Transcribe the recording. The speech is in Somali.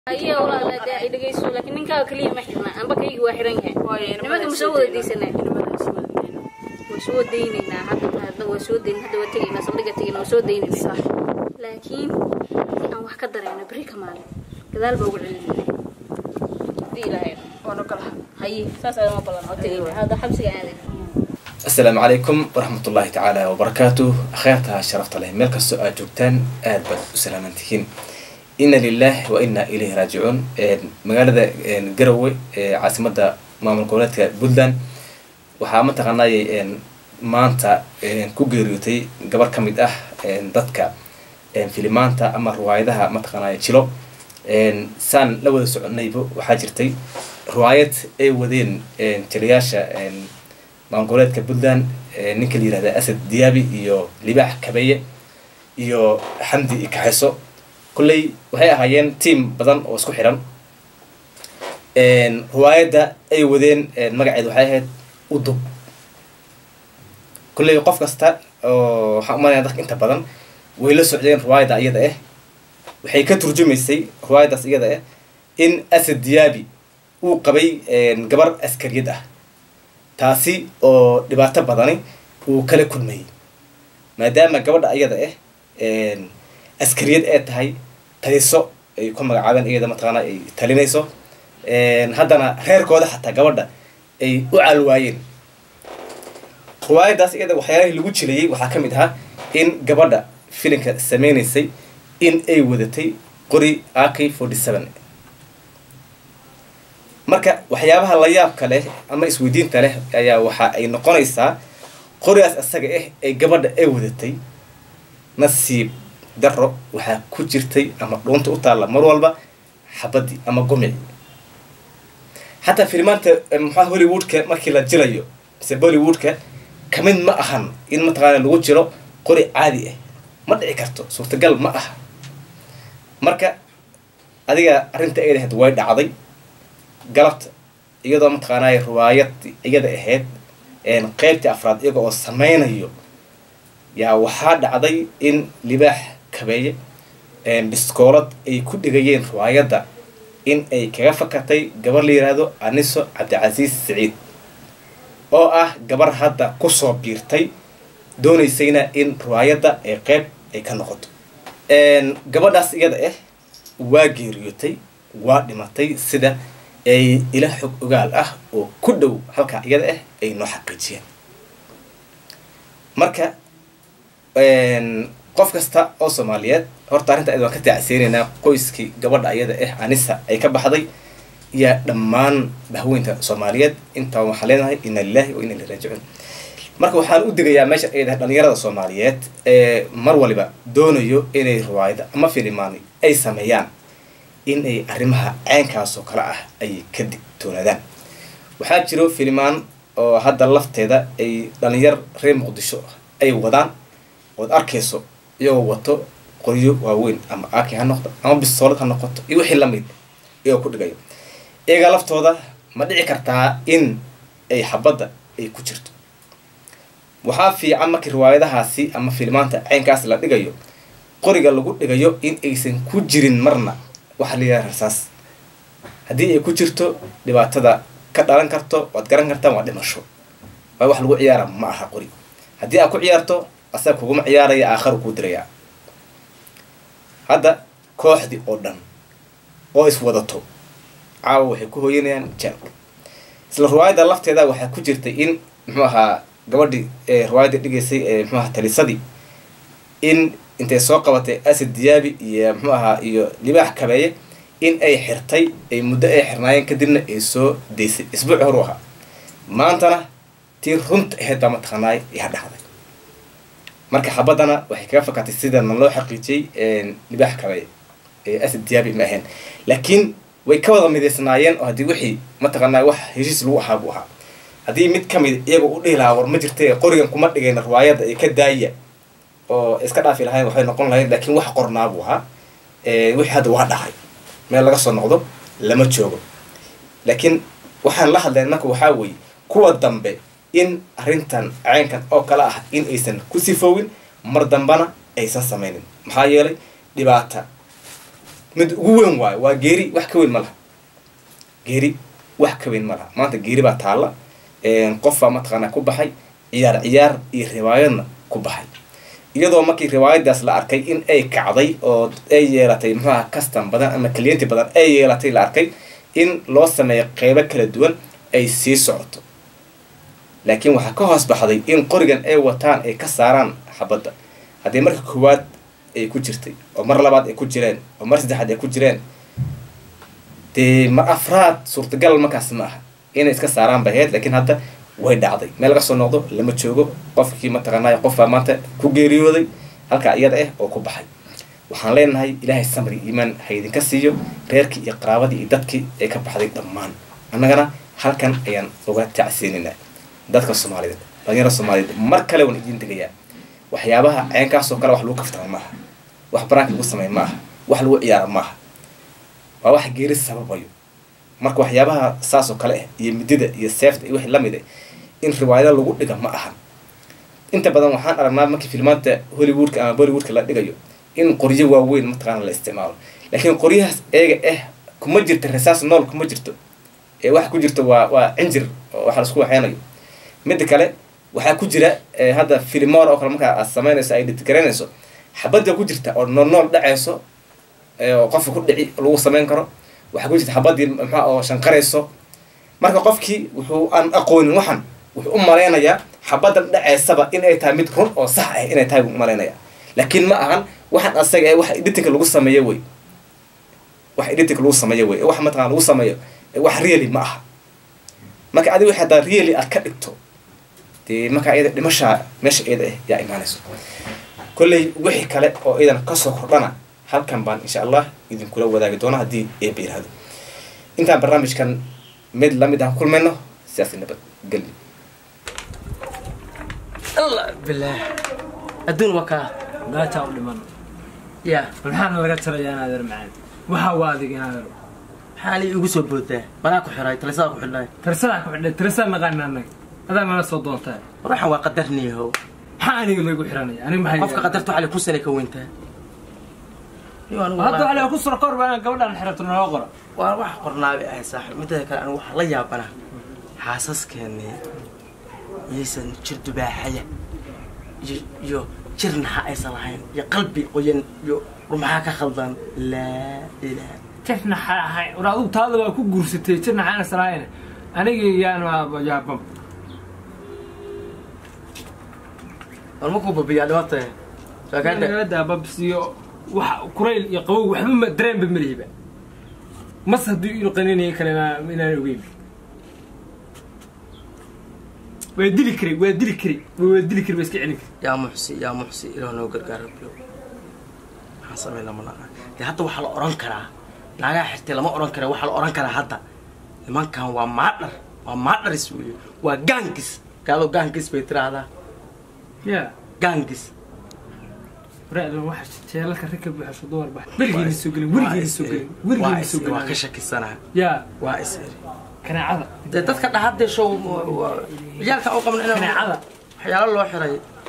ayaa walaal dee ay dhegayso laakiin ninkaaga kaliya ma xirna amba kayga waa xiran yahay nimanka ma soo wada daysanaa waa soo daynaynaa hadda hadda waa soo dayn hadda waa tegaynaa saldhiga tegayna waa soo daynaynaa laakiin si aan wax ka darayno beri ka maalin gadaal baa ugu celinayna hadii ilaahay haye saas ayama ballan oo tegayna hadda xabsiga aaday asalaamu calaykum waraxmat ullaahi tacaala wabarakaatu akhyaarta sharafta leh meel kastoo aad joogtaan aad baad u salaaman tihiin ina lilah wa ina ilayhi raajicuun magaalada garowe ee caasimada maamul goboleedka puntland waxaa mataqaanay maanta ku geeriyootay gabar ka mid ah dadka filimaanta ama riwaayadaha mataqaanay jilo saan la wada soconayba waxaa jirtay riwaayad ay wadeen jilayaasha maamul goboleedka puntland ninka la yihahda asad diyaabi iyo libaax kabeye iyo xamdi ikaxeso kolley waxay ahaayeen team badan oo isku xiran riwaayadda ay wadeen magaceed waxay ahayd udub kolley qof kasta oo waxaan umalaya dadka inta badan way la socdeen riwaayadda iyada ah waxay ka turjumaysay riwaayaddaas iyada ah in asad diyaabi uu qabay gabar askariyad ah taasi oo dhibaato badani uu kala kulmayay maadaama gabadha iyada ah askariyad ee tahay taliso ay ku magacaabeen iyada mataqaana ay talinayso haddana reerkooda xataa gabadha ay u calwaayeen riwaayaddaas iyada waxyaalihii lagu jilayay waxaa ka mid ahaa in gabadha filinka sameynaysay in ay wadatay qori ak forty seven marka waxyaabaha la yaabka leh ama isweydiinta leh ayaa waxa ay noqonaysaa qorigaas isaga ah ee gabadha ay wadatay nasiib daro waxaa ku jirtay ama dhuunta u taalla mar walba xabadii ama gumici xataa filimaanta maxaa hollywoodka markii la jilayo mise bollywoodka kamid ma ahan in mataqaana lagu jiro qori caadi ah ma dhici karto suurtagal ma aha marka adiga arrinta ay lahayd way dhacday galabta iyadoo mataqaanay riwaayad iyada ahayd qeybtii afraad iyaga oo sameynayo yaa waxaa dhacday in libaax kabeeye biskoolad ay ku dhigayeen riwaayadda in ay kaga fakatay gabar la yidhaahdo aniso cabdicasiis saciid oo ah gabar hadda kusoo biirtay doonaysayna in riwaayadda ay qeyb ay ka noqoto gabadhaas iyada ah waa geeriyootay waa dhimatay sida ay ila xog ogaal ah oo ku dhow halkaa iyada ah ay noo xaqiijiyeen marka qof kasta oo soomaaliyeed horta arrinta id waan ka taacsiinaynaa qoyskii gabadha ayada ah anisa ay ka baxday iyo dhammaan bahweynta soomaaliyeed intaa waxaan leenahay ina lilahi wa ina ilahi raajicuun marka waxaan u digayaa meesha ay dahay dhalinyarada soomaaliyeed ee mar waliba doonayo inay riwaayada ama filimaani ay sameeyaan in ay arrimaha ceenkaas oo kale ah ay ka digtoonaadaan waxaa jiro filimaan oo hadda lafteeda ay dhalinyar reer muqdisho ay wadaan ood arkayso iyagoo wato qoryo waaweyn ama aki ha noqdo ama bisoolad ha noqoto iyo wixii lamid iyagoo ku dhigayo iyaga laftooda ma dhici kartaa in ay xabadda ay ku jirto waxaa fiican markii riwaayadahaasi ama filimaanta ceynkaas la dhigayo qoriga lagu dhigayo in aysan ku jirin marna waxaa la yidhaha rasaas haddii ay ku jirto dhibaatada ka dhalan karto waad garan kartaan waa dhimasho waa wax lagu ciyaara ma aha qori haddii aad ku ciyaarto asaga kuguma ciyaaraya aakharu kuu dirayaa hadda kooxdii oo dhan oo iswadato caawa waxay ku hooyanayaan jeelka isla riwaayadda lafteeda waxaa ku jirtay in muxuu ahaa gabadhii riwaayadda dhigaysay ee muxuu ahaa talisadii in intay soo qabatay asad diyaabi iyo muxuu ahaa iyo libaax kabeeye in ay xirtay ay muddo ay xirnaayeen kadibna ay soo daysay isbuuci horu ahaa maantana tii runta ahayd baa mataqaanaay iha dhacday marka xabaddana waxay kaga fakatay sidana loo xaqiijiyey libaax kabeeye asad diyaabi ma ahayn laakiin way ka wada midaysnaayeen oo haddii wixii mataqaanaa wax heshiis lagu ahaa buu ahaa haddii mid ka mid iyaga u dhihi lahaa war ma jirta qorigan kuma dhigayna riwaayadda ay ka daaya oo iska dhaafi lahayn waxay noqon lahayd laakiin wax qornaa buu ahaa wixii hadda waa dhacay meel laga soo noqdo lama joogo laakiin waxaan la hadlayn marka waxaa weeye kuwa dambe in arrintan ceynkan oo kale ah in aysan ku sifoowin mar dambana aysan sameynin maxaa yeelay dhibaata mid ugu weyn waayo waa geeri wax ka weyn ma laha geeri wax ka weyn ma laha maanta geeri baa taalla qofbaa mataqaanaa ku baxay ciyaar ciyaar iyo riwaayadna ku baxay iyadoo markii riwaayadaas la arkay in ay kacday oo ay yeelatay muxuaha custom badan ama clienti badan ay yeelatay la arkay in loo sameeyo qeybo kala duwan ay sii socoto laakiin waxaa ka hoos baxday in qorigan ay wataan ay ka saaraan xabadda haddii marka koowaad ay ku jirtay oo mar labaad ay ku jireen oo mar saddexaad ay ku jireen dee mar afraad suurtagal markaas ma aha inay iska saaraan bay ahayd laakiin hadda way dhacday meel laga soo noqdo lama joogo qofkii mataqaanay qofbaa maanta ku geeriyooday halkaa iyada ah oo ku baxay waxaan leenahay ilaahay samri iimaan ha idinka siiyo reerkii iyo qaraabadii iyo dadkii ay ka baxday dhammaan annagana halkan ayaan uga tacsiinaynaa dadka soomaaliyeed dhalinyarada soomaaliyeed mar kale waan idiin degayaa waxyaabaha ceenkaasoo kale wax lagu kaftama maaha wax baraanka lagu sameeya maaha wax lagu ciyaara maaha waa wax geeri sababayo marka waxyaabaha saasoo kale ah iyo midida iyo seefta iyo wixii lamid ah in riwaayada lagu dhiga ma ahan inta badan waxaan aragnaa markii filmaanta hollywoodka ama bollywoodka la dhigayo in qoryo waaweyn mataqaana la isticmaalo laakiin qoryahaas eega ah kuma jirta rasaas nool kuma jirto ee waxa ku jirta waa waa cinjir oo waxa laisku waxeynayo midda kale waxaa ku jira hadda filimoor oo kale markaa aad samaynayso ay dhitgaraynayso xabadda ku jirta oo nool nool dhacayso oo qofka ku dhici lagu samayn karo waxaa ku jirta xabadii maxaa oo shanqarayso marka qofkii wuxuu aan aqoonin waxan wuxuu u malaynayaa xabaddan dhacaysaba in ay tahay mid run oo sax ah inay tahay buu malaynaya laakiin ma ahan waxan asaga ee wax editinka lagu sameeyo wey wax editinka lagu sameeyo wey wax mataqana lagu sameeyo wax really ma aha marka adiga wixii haddaa really aad ka dhigto dee markaa iyada dhimashaa meesha iyada ah yaa imaanayso kolley wixii kale oo iyadan kasoo kordhana halkan baan insha allah idinkula wadaagi doona haddii eeba yirahdo intaan barnaamijkan mid lamid aan kulmayno sidaas nabad gelyo allah bilaah adduun waa kaa gaaja u dhiman ya bal maxaana laga tarayaa inaadeer macaan waxaa waa adig inaadeer maxaa li igu soo boodaa manaa ku xiray talisadaa ku xidhnay tirasadaa ku xidhay tirasaa naqaana annaga adaa nala soo doontaa ruuxan waa qadarniyahow maxaa aniga laygu xiranaya aniga maxay qofka qadarta waxaa li kun sane ka weyntaa Iyo anigu hadda walahi- waxaa ku soo kor baa gabadhaan xirato naloo qoro waa wax qornaabi ahay saaxiib mideeda kale anigu waxaa la yaabana xaasaskeenii iyaysan jir dubaaxaya iyo iyo jir naxa aysan lahayn iyo qalbi qoyan iyo rumaxaa ka khaldan laa ilaaha jirna xahay war adigu taada waa ku guursatay jirna xaana salaayna aniga yaan yaabam war markuu babiyaa dhibaata soo kaa dhe nagala babs iyo wax kurayl iyo qabow waxba ma dareenba malihiba mas hadduu inu qaninaya kale inaan ogeyn waa dili kari waa dili kari waa dili kari waa iska celin kari yaa muxsi yaa muxsi ilaah noo gargaar rabbiyo maxaan samay lama naqaan dee hadda waxaa la odhan karaa naagaha xirtay lama odhan kara waxaa la odhan karaa hadda nimankan waa maadhar waa maadharis weeye waa gaangis gaado gaangis bay tiraahdaa ya gaangis waraacdan waxa jeelalka rag ka buuxasho dumar bax weligeena soo gelin weligeena soo gelin weligeena soo waa ka gelin shakisanaa ya waa is iri kanaacada dee dadka dhahadee show ciyaalka u qabna inaan kanaacada waxyaalo loo xiray